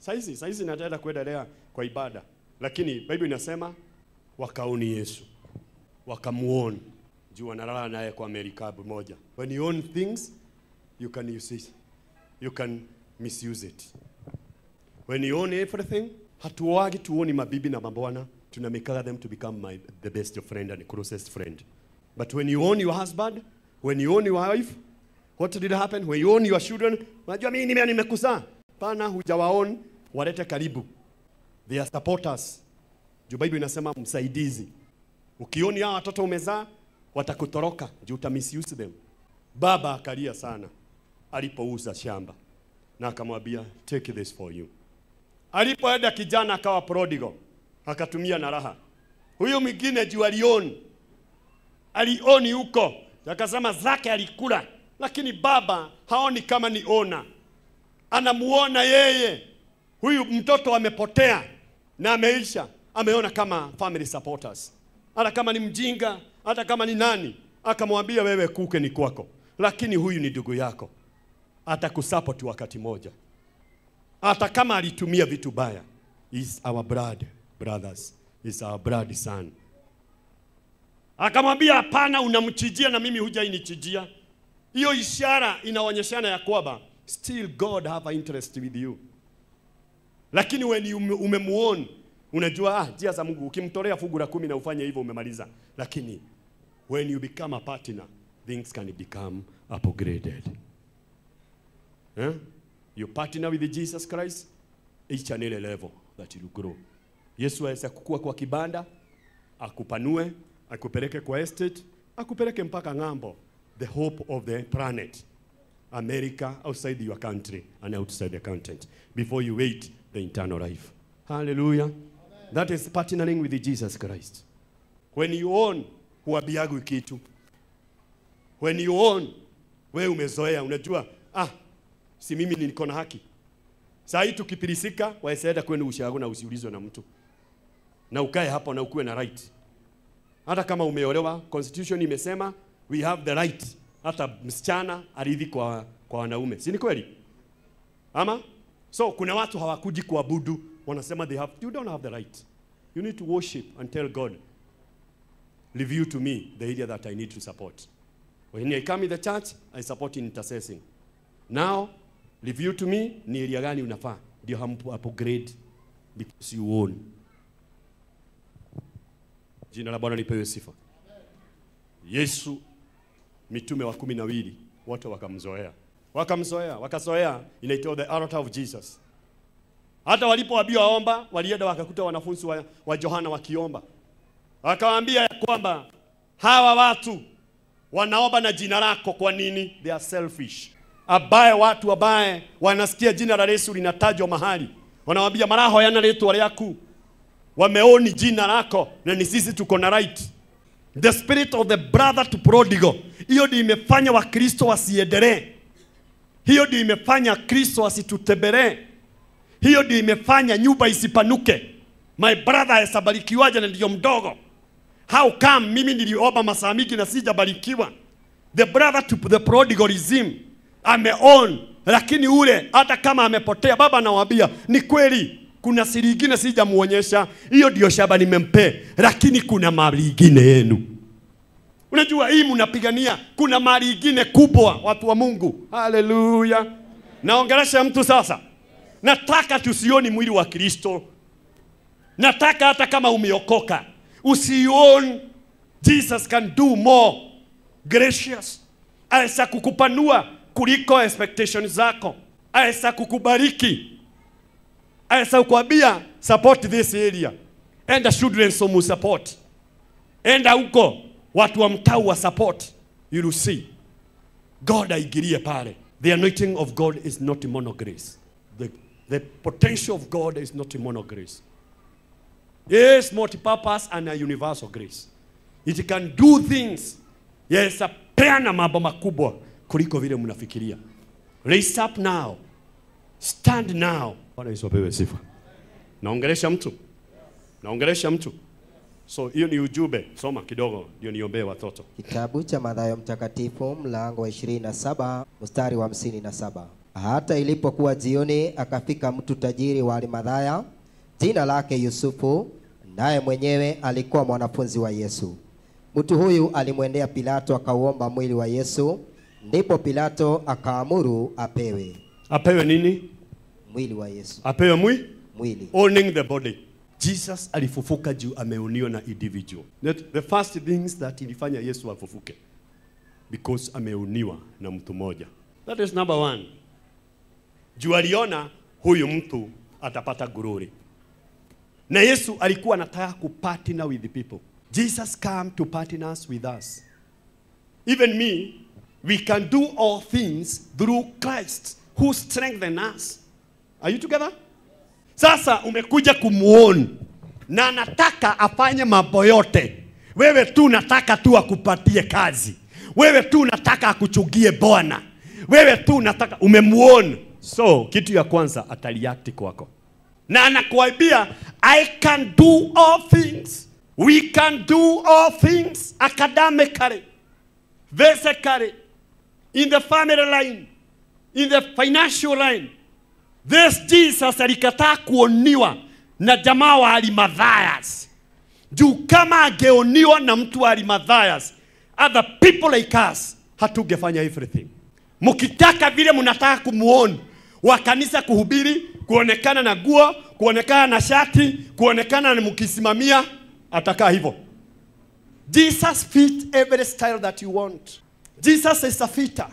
Saizi saizi nataenda kuendelea kwa ibada, lakini Bible inasema wakaoni Yesu, wakamuona juu wanalala naye kwa merikabu moja. When you own things you can use it, you can misuse it. When you own everything, hatuoagi tuoni mabibi na mabwana, tunamekaga them to become my, the best friend and closest friend. But when you own your husband, when you own your wife, what did happen? When you own your children, unajua mimi nime nimekuzaa. Pana hujawaon, walete karibu. They are supporters. Juu Bible inasema msaidizi. Ukioni hao watoto umezaa, watakutoroka juu uta misuse them. Baba akalia sana alipouza shamba na akamwambia take this for you. Alipoenda kijana akawa prodigal, akatumia na raha. Huyu mwingine juu alioni, alioni huko, akasema zake alikula, lakini baba haoni kama ni ona, anamuona yeye huyu mtoto amepotea na ameisha, ameona kama family supporters, hata kama ni mjinga, hata kama ni nani, akamwambia wewe, kuke ni kwako, lakini huyu ni ndugu yako, atakusupport wakati moja hata kama alitumia vitu baya is our blood brothers is our blood son akamwambia hapana unamchijia na mimi hujainichijia hiyo ishara inaonyeshana ya kwamba still god have a interest with you lakini when you ume- umemuona unajua ah, njia za mungu ukimtolea fungu la kumi na ufanye hivyo umemaliza lakini when you become a partner things can become upgraded eh? you partner with Jesus Christ each and every level that you grow. Yesu aweza kukua kwa kibanda, akupanue, akupeleke kwa estate, akupeleke mpaka ng'ambo, the hope of the planet. America, outside your country and outside the content, before you wait the eternal life. Hallelujah. That is partnering with Jesus Christ. When you own, huabiagwi kitu. When you own, we umezoea, unajua, ah, si mimi niko na haki. Saa hii tukipilisika, waesaenda kwenu ushago na usiulizwe na mtu, na ukae hapo na ukuwe na right. Hata kama umeolewa, constitution imesema we have the right, hata msichana aridhi kwa, kwa wanaume, si ni kweli? Ama so kuna watu hawakuji kuabudu, wanasema they have, you don't have the right. You need to worship and tell God, reveal to me the area that I need to support. When I come in the church, I support in intercessing. Now, review to me ni area gani unafaa ndio hampu upgrade because you own. Jina la Bwana lipewe sifa. Yesu mitume wa kumi na wili wote wakamzoea, wakamzoea, wakazoea, inaitwa the altar of Jesus. Hata walipoambiwa omba, walienda wakakuta wanafunzi wa, wa Yohana wakiomba, wakawaambia ya kwamba hawa watu wanaomba na jina lako. Kwa nini? They are selfish. Abaye watu abaye wanasikia jina la Yesu linatajwa mahali, wanawambia maraho yana rĩtwa rĩaku, wameoni jina lako na ni sisi tuko na right. The spirit of the brother to prodigal, hiyo ndio imefanya Wakristo wasiendelee. Hiyo ndio imefanya Kristo wasitutembelee. Hiyo ndio imefanya nyumba isipanuke. My brother hesabarikiwaje na ndio mdogo? How come mimi niliomba masaa mingi na sijabarikiwa? The brother to the prodigalism ameon, lakini ule hata kama amepotea, baba anawaambia ni kweli, kuna siri ingine sijamuonyesha, hiyo ndio shamba nimempe, lakini kuna mali ingine yenu. Unajua hii mnapigania, kuna mali ingine kubwa, watu wa Mungu. Haleluya! Naongelesha mtu sasa. Nataka tusioni mwili wa Kristo. Nataka hata kama umeokoka usione Jesus can do more gracious. Aweza kukupanua kuliko expectations zako, aweza kukubariki, aweza kukwambia support this area, enda children somu support, enda huko watu wa mtaa wa support, you will see God aingilie pale. The anointing of God is not mono grace. The, the potential of God is not mono grace. Yes, multi-purpose and a universal grace. It can do things. Yes, peana mambo makubwa kuliko vile mnafikiria. Raise up now. Stand now. Bwana Yesu apewe sifa. Naongelesha mtu. Naongelesha mtu. So hiyo ni ujumbe. Soma kidogo ndio niombee watoto. Kitabu cha Mathayo Mtakatifu mlango wa 27 mstari wa 57. Hata ilipokuwa jioni, akafika mtu tajiri wa Arimathaya, jina lake Yusufu, naye mwenyewe alikuwa mwanafunzi wa Yesu. Mtu huyu alimwendea Pilato akauomba mwili wa Yesu. Ndipo Pilato akaamuru apewe Apewe nini? mwili wa Yesu, Apewe mwi mwili. owning the body. Jesus alifufuka juu ameoniwa na individual. The, the first things that ilifanya Yesu afufuke because ameoniwa na mtu mmoja. That is number one. Juu aliona huyu mtu atapata glory. Na Yesu alikuwa anataka kupartner with the people. Jesus came to partners with us. Even me, we can do all things through Christ who strengthen us. Are you together? Sasa umekuja kumuona na anataka afanye mambo yote. Wewe tu unataka tu akupatie kazi. Wewe tu unataka akuchugie Bwana. Wewe tu unataka umemuona. So kitu ya kwanza ataliakti kwako, na anakuambia I can do all things. We can do all things academically, physically, in the family line, in the financial line. This Jesus alikataa kuoniwa na jamaa wa Arimathayas. Juu kama angeoniwa na mtu wa Arimathayas, other people like us hatungefanya everything. Mkitaka vile mnataka kumuona wa kanisa kuhubiri, kuonekana na guo, kuonekana na shati, kuonekana na mkisimamia, atakaa hivyo. Jesus fit every style that you want. Jesus is a fitter.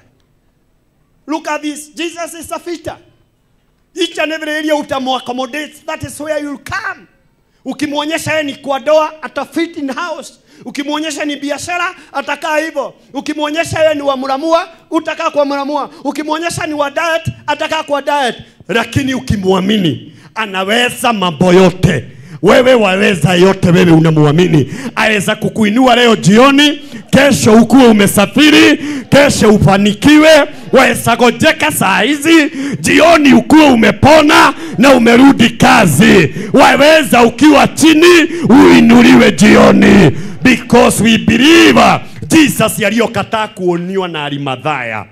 Look at this. Jesus is a fitter. Each and every area utamuaccommodate, that is where you'll come. Ukimwonyesha yeye ni kwa doa, atafit in house. Ukimwonyesha ni biashara, atakaa hivyo. Ukimwonyesha yeye ni wa muramua, utakaa kwa muramua. Ukimwonyesha ni wa diet, atakaa kwa diet. Lakini ukimwamini, anaweza mambo yote. Wewe waweza yote, wewe unamwamini. Aweza kukuinua leo jioni, kesho ukuwe umesafiri, kesho ufanikiwe. Waweza gojeka saa hizi, jioni ukuwe umepona na umerudi kazi. Waweza ukiwa chini uinuliwe jioni, because we believe Jesus yaliyokataa kuoniwa na Arimathaya.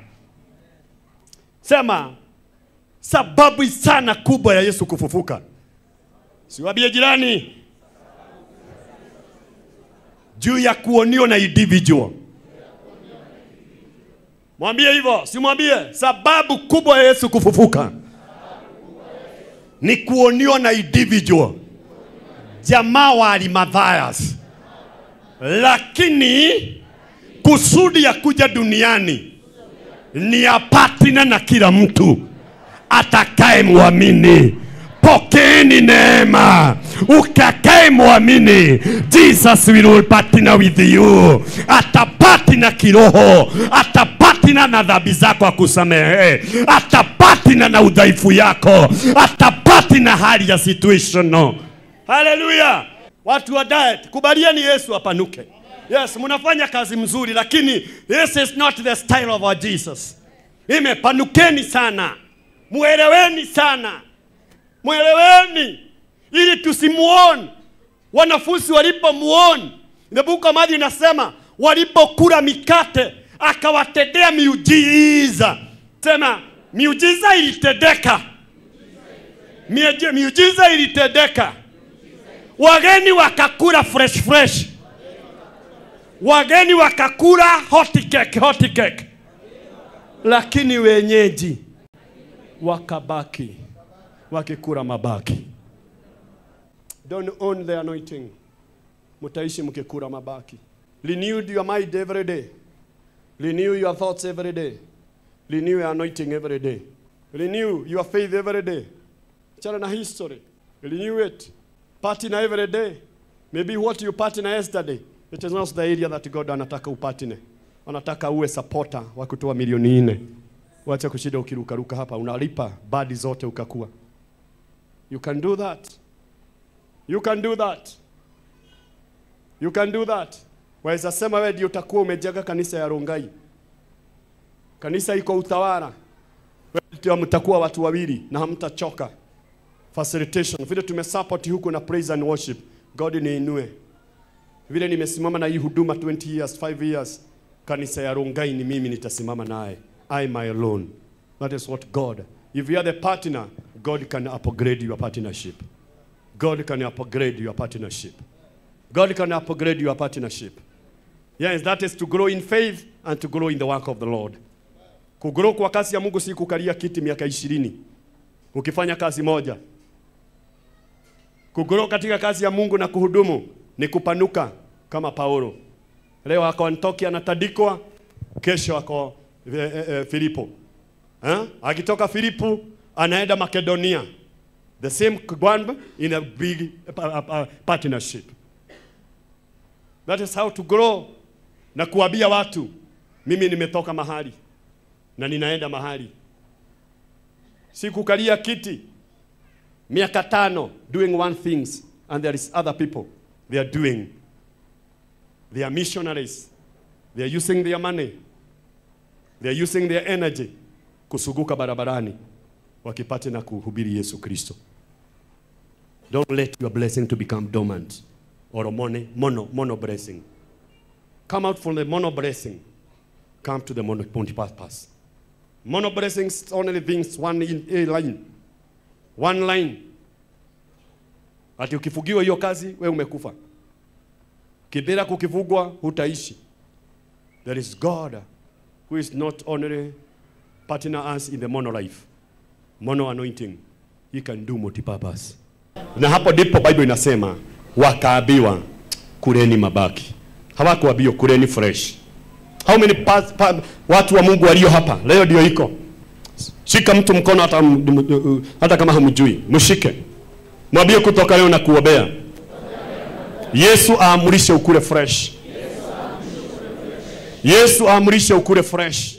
Sema sababu sana kubwa ya Yesu kufufuka Siwambie jirani juu ya kuoniwa na individual. Mwambie hivyo, simwambie. Sababu kubwa ya Yesu kufufuka ni kuoniwa na individual, jamaa wa Arimathayas, lakini kusudi ya kuja duniani ni apatina na kila mtu atakaye mwamini. Pokeeni neema ukakae mwamini. Jesus will partner with you, atapatina kiroho, atapatina na dhambi zako akusamehe, atapatina na udhaifu yako, atapatina hali ya situation. Haleluya! Watu wa diet, kubalieni Yesu apanuke. Yes, mnafanya kazi mzuri, lakini this is not the style of our Jesus. Imepanukeni sana, mueleweni sana mweleweni ili tusimuone. Wanafunzi walipomuona, the book of Matthew inasema walipokula mikate akawatendea miujiza. Sema miujiza ilitendeka, Mieje- miujiza ilitendeka. Wageni wakakula fresh fresh, wageni wakakula hot cake, hot cake, lakini wenyeji wakabaki wakikula mabaki. Don't own the anointing. Mutaishi mkikula mabaki. Renew your mind every day. Renew your thoughts every day. Renew your anointing every day. Renew your faith every day. Chana na history. Renew it. Partner every day. Maybe what you partner yesterday, it is not the area that God anataka upatine. Anataka uwe supporter wa kutoa milioni nne. Wacha kushida ukirukaruka hapa, unalipa badi zote ukakua. You can do that. You can do that. You can do that. Waweza sema wewe ndio utakuwa umejenga kanisa ya Rongai. Kanisa iko utawala. Wewe ndio mtakuwa watu wawili na hamtachoka. Facilitation. Vile tumesupport huko na praise and worship. God niinue. Vile nimesimama na hii huduma 20 years, 5 years. Kanisa ya Rongai ni mimi nitasimama naye. I my alone. That is what God. If you are the partner, God can upgrade your partnership. God can upgrade your partnership. God can upgrade your partnership. Yes, that is to grow in faith and to grow in the work of the Lord. Kugrow kwa kazi ya Mungu si kukalia kiti miaka ishirini ukifanya kazi moja. Kugrow katika kazi ya Mungu na kuhudumu ni kupanuka kama Paulo. Leo ako Antiokia anatandikwa, kesho ako eh, eh, eh, Filipo. Eh? Akitoka Filipo anaenda Makedonia. The same one in a big uh, uh, uh, partnership. That is how to grow na kuambia watu mimi nimetoka mahali na ninaenda mahali. Si kukalia kiti miaka tano doing one things and there is other people they are doing. They are missionaries. They are using their money. They are using their energy kusuguka barabarani wakipate na kuhubiri Yesu Kristo. Don't let your blessing to become dormant or a mono, mono, mono blessing. Come out from the mono blessing. Come to the mono purpose. Mono blessings only things one in a line. One line. Ati ukifugiwa hiyo kazi we umekufa. Kibira kukivugwa hutaishi. There is God who is not only partner us in the mono life. Mono anointing. He can do multi-purpose. Na hapo ndipo Bible inasema wakaambiwa kuleni mabaki. Hawakuambiwa kuleni fresh. How many pa, pa, watu wa Mungu walio hapa leo ndio iko. Shika mtu mkono hata, m- hata kama hamjui, mshike. Mwambie kutoka leo na kuombea. Yesu aamrishe ukule fresh. Yesu aamrishe ukule fresh.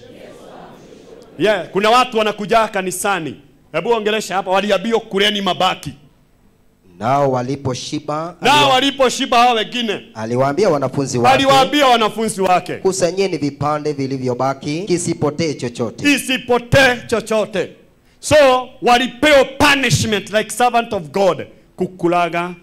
Yeah, kuna watu wanakuja kanisani. Hebu ongelesha hapa, waliambiwa kuleni mabaki. Nao waliposhiba Nao aliwa- waliposhiba hao wengine, aliwaambia wanafunzi wake, aliwaambia wanafunzi wake kusanyeni vipande vilivyobaki, kisipotee chochote. isipotee chochote. So walipewa punishment like servant of God, kukulaga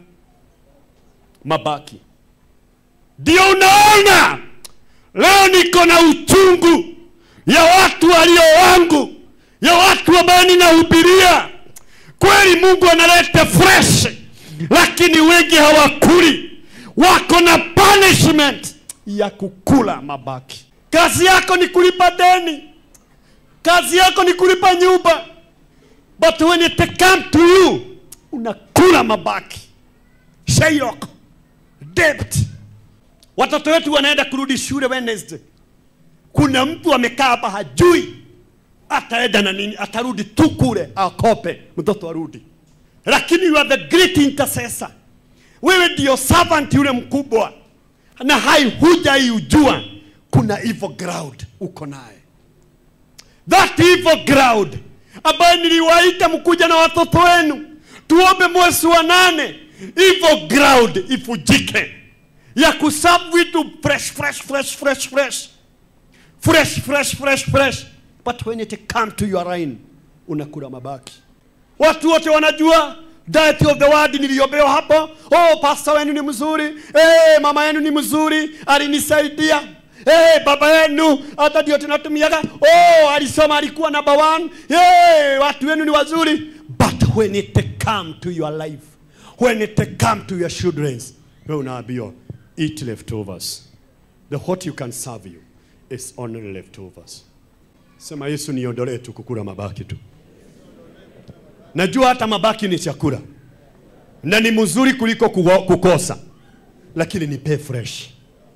mabaki. Ndio unaona leo niko na uchungu ya watu walio wangu, ya watu ambao ninahubiria. Kweli Mungu analeta fresh, lakini wengi hawakuli, wako na punishment ya kukula mabaki. Kazi yako ni kulipa deni, kazi yako ni kulipa nyumba, but when it come to you unakula mabaki. Shylock, debt. Watoto wetu wanaenda kurudi shule Wednesday. Kuna mtu amekaa hapa hajui ataenda na nini, atarudi tu kule akope, mtoto arudi. Lakini you are the great intercessor, wewe ndio servant yule mkubwa, na hai hujaiujua kuna evil ground uko naye that evil ground ambayo niliwaita mkuja na watoto wenu tuombe mwezi wa nane evil ground ifujike ya kusabu vitu fresh fresh fresh fresh fresh fresh fresh fresh fresh but when it come to your line unakula mabaki watu wote wanajua diet of the word niliombea hapo oh pastor wenu ni mzuri hey, mama yenu ni mzuri alinisaidia hey, baba yenu hata ndio tunatumiaga oh alisoma alikuwa number one hey, watu wenu ni wazuri but when it come to your life when it come to your children wewe unaambiwa eat leftovers the what you can serve you is only leftovers sema yesu niondolee tu kukula mabaki tu najua hata mabaki ni chakula na ni mzuri kuliko kugo- kukosa lakini nipe fresh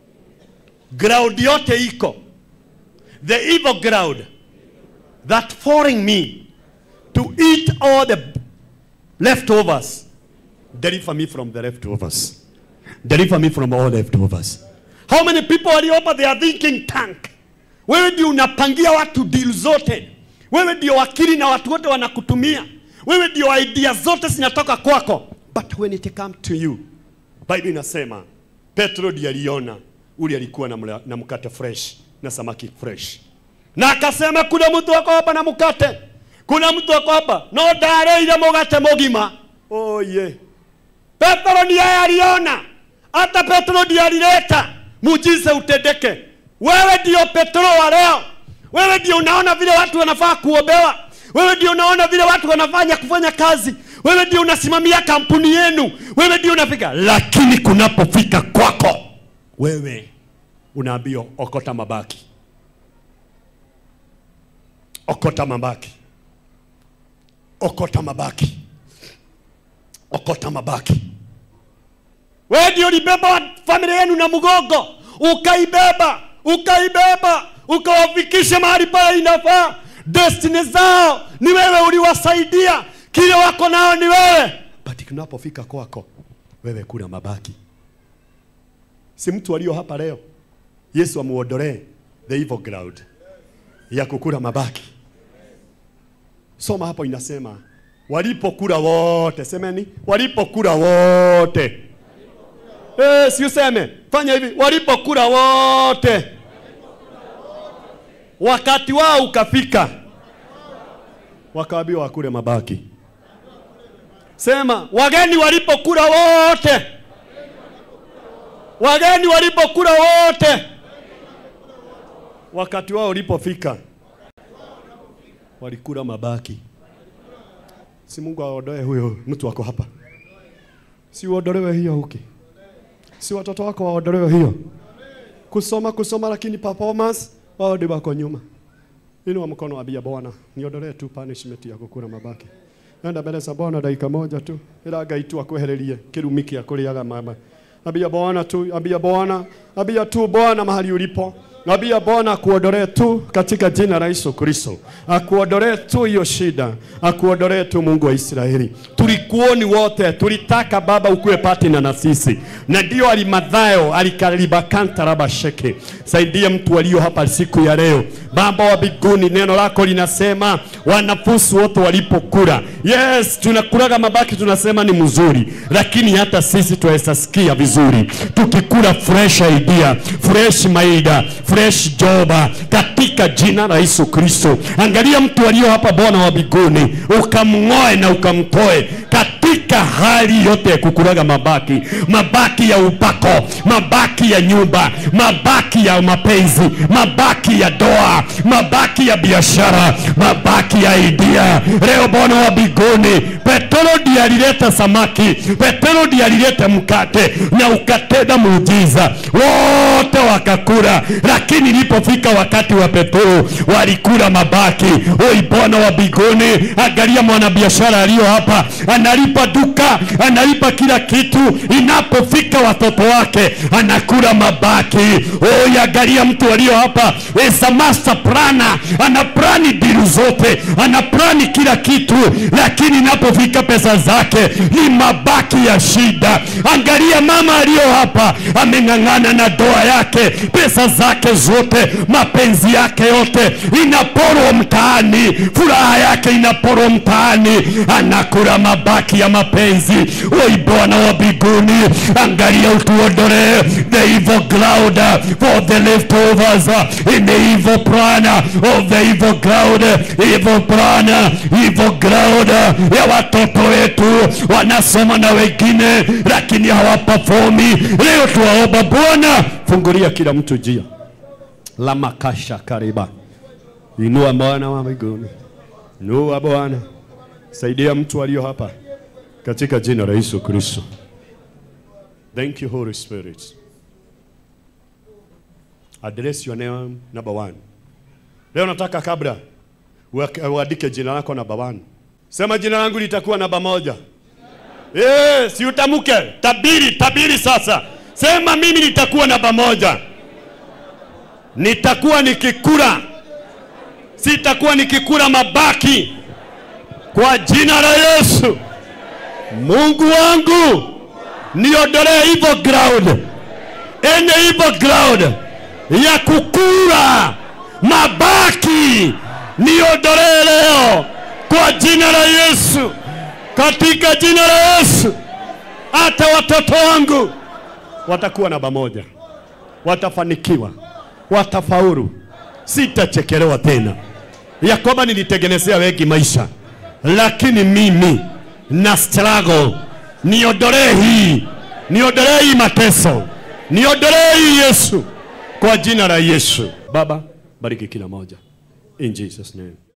ground yote iko the evil ground that forcing me to eat all the leftovers deliver me from the leftovers deliver me from all leftovers how many people waliopa their thinking tank wewe ndio unapangia watu deal zote wewe ndio wakili na watu wote wanakutumia wewe ndio idea zote zinatoka kwako but when it come to you bible inasema petro ndiye aliona ule alikuwa na, mla- na mkate fresh na samaki fresh na akasema kuna mtu ako hapa na mkate kuna mtu ako hapa no ndareire mugate mugima oh yeah. Petro ndiye aliona, hata Petro ndiye alileta muujiza utendeke. Wewe ndio Petro wa leo, wewe ndio unaona vile watu wanafaa kuombewa wewe ndio unaona vile watu wanafanya kufanya kazi wewe ndio unasimamia kampuni yenu wewe ndio unafika lakini kunapofika kwako wewe unaambiwa okota mabaki okota mabaki okota mabaki okota mabaki wewe ndio ulibeba familia yenu na mgongo ukaibeba ukaibeba ukawafikisha mahali pale inafaa destiny zao ni wewe uliwasaidia kile wako nao ni wewe but kunapofika kwako wewe kuna mabaki si mtu alio hapa leo yesu amuondolee the evil ground ya kukula mabaki soma hapo inasema walipokula wote semeni walipokula wote Eh, si useme fanya hivi walipokula wote wakati wao ukafika wakaambiwa wakule mabaki sema wageni walipokula wote wageni walipokula wote wakati wao ulipofika walikula mabaki si mungu aondoe huyo mtu wako hapa si uondolewe hiyo huki si watoto wako waondolewe hiyo kusoma kusoma lakini performance wao ndio wako nyuma inua mkono ambia bwana niondolee tu punishment ya kukula mabaki enda mbele za bwana dakika moja tu ila ngai tu akwehererie kirumi kia kuriaga mama ambia bwana tu ambia bwana ambia tu bwana mahali ulipo Nabia Bwana akuondolee tu katika jina la Yesu Kristo, akuondolee tu hiyo shida, akuondolee tu Mungu wa Israeli. Tulikuoni wote, tulitaka Baba ukuwe patina na sisi, na ndio alimadhayo alikaribakanta rabasheke. Saidia mtu walio hapa siku ya leo, Baba wa mbinguni, neno lako linasema wanafunzi wote walipokula, yes, tunakulaga mabaki, tunasema ni mzuri, lakini hata sisi tunaweza sikia vizuri tukikula fresh idea, fresh maida fresh joba katika jina la Yesu Kristo. Angalia mtu aliyo hapa, Bwana wa mbinguni, ukamng'oe na ukamtoe katika hali yote ya kukulaga mabaki, mabaki ya upako, mabaki ya nyumba, mabaki ya mapenzi, mabaki ya doa, mabaki ya biashara, mabaki ya idea. Leo Bwana wa mbinguni, Petero ndiye alileta samaki, Petero ndiye alileta mkate na ukatenda muujiza, wote wakakula, lakini ilipofika wakati wa Petero walikula mabaki. Oi Bwana wa mbinguni, angalia mwanabiashara aliyo hapa, analipa duka, analipa kila kitu, inapofika watoto wake anakula mabaki. Oi, angalia mtu aliyo hapa, is a master planner, ana plani dilu zote, ana plani kila kitu, lakini inapofika pesa zake ni mabaki ya shida. Angalia mama aliyo hapa, ameng'ang'ana na doa yake, pesa zake zote, mapenzi yake yote inaporwa mtaani, furaha yake inaporwa mtaani, anakula mabaki ya mapenzi. Oi Bwana wa mbinguni, angalia utuondolee the evil cloud for the leftovers in the evil plan of the evil cloud, evil plan, evil cloud ya watoto wetu wanasoma na wengine, lakini hawaperformi. Leo tuwaomba Bwana, fungulia kila mtu njia la makasha kariba. Inua Bwana wa mbinguni, inua Bwana, saidia mtu aliyo hapa katika jina la Yesu Kristo. Thank you Holy Spirit. Address your name number one. Leo nataka kabla uak- uandike jina lako namba one. Sema jina langu litakuwa namba moja. Eh, si utamuke. Tabiri, tabiri sasa. Sema mimi nitakuwa namba moja. Nitakuwa nikikula. Sitakuwa nikikula mabaki. Kwa jina la Yesu. Mungu wangu niondolee evil ground. Any evil ground ya kukula mabaki niondolee leo kwa jina la Yesu, katika jina la Yesu. Hata watoto wangu watakuwa namba moja, watafanikiwa, watafaulu, sitachekelewa tena. Yakoba nilitengenezea wengi maisha, lakini mimi na struggle. Niondolee hii, niondolee hii mateso, niondolee hii Yesu, kwa jina la Yesu. Baba, bariki kila moja In Jesus' name.